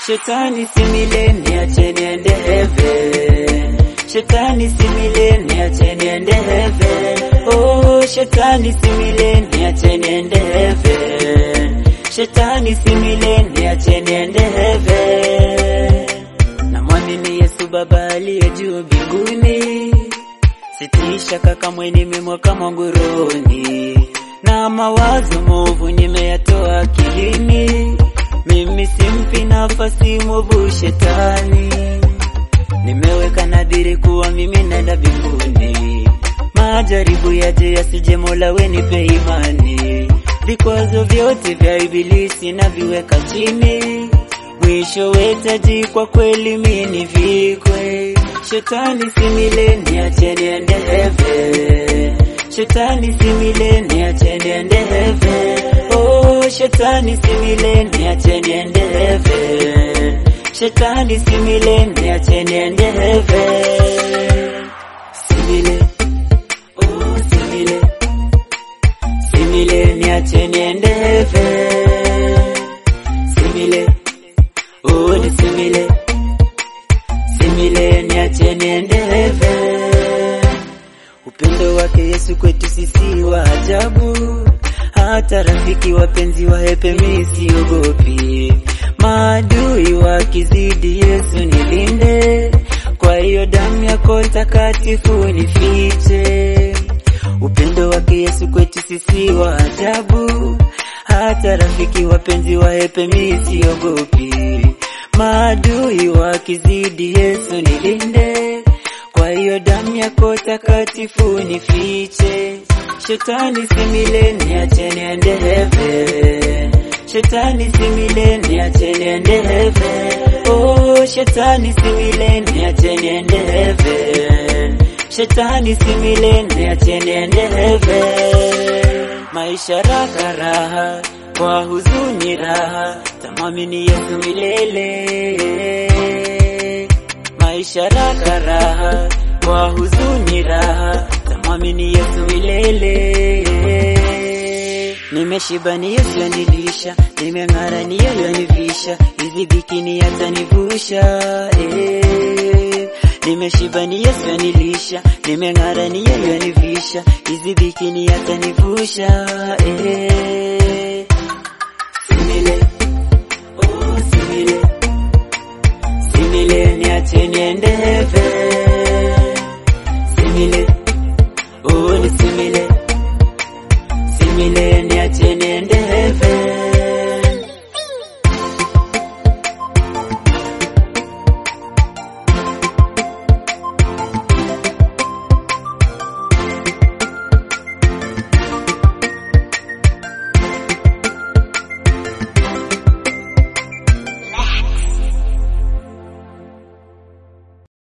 Shetani simile niache niende heaven. Shetani simile niache niende heaven. Oh, shetani simile niache niende heaven. Shetani simile niache niende heaven. Namwamini Yesu Baba aliye juu mbinguni, sitii shaka kamwe, nimemweka mwanguruni, na mawazo movu nimeyatoa akilini. Mimi simpi nafasi mwovu shetani, nimeweka nadhiri kuwa mimi naenda mbinguni. Majaribu yaje yasije, Mola wenipe imani. Vikwazo vyote vya ibilisi naviweka chini, mwisho wetaji kwa kweli mini vikwe. Shetani simile niache niende heaven. Shetani simile niache niende heaven. Oh, shetani simile niache niende heaven. Shetani simile niache niende heaven. Simile, oh simile, simile niache niende heaven. Simile, oh ni simile, simile niache niende heaven. Upendo wake Yesu kwetu sisi wa ajabu, hata rafiki wapenzi wahepe, mimi siogopi. Maadui wakizidi, Yesu nilinde, kwa hiyo damu yako takatifu nifiche. Upendo wake Yesu kwetu sisi wa ajabu, hata rafiki wapenzi wahepe, mimi siogopi. Maadui wakizidi, Yesu nilinde, kwa hiyo damu yako takatifu nifiche. Shetani simile niache niende heaven. Shetani simile niache niende heaven. Oh, shetani simile niache niende heaven. Shetani simile niache niende heaven. Maisha raha raha, kwa huzuni raha, tamwamini Yesu milele. Maisha raha raha, kwa huzuni raha, tamwamini Yesu milele. Nimeshiba ni Yesu yanilisha, nimeng'ara ni yeye yanivisha, hizi bikini yatanivusha eh. Nimeshiba ni Yesu yanilisha, nimeng'ara ni yeye yanivisha, hizi bikini yatanivusha eh. Simile, oh simile, simile niache niende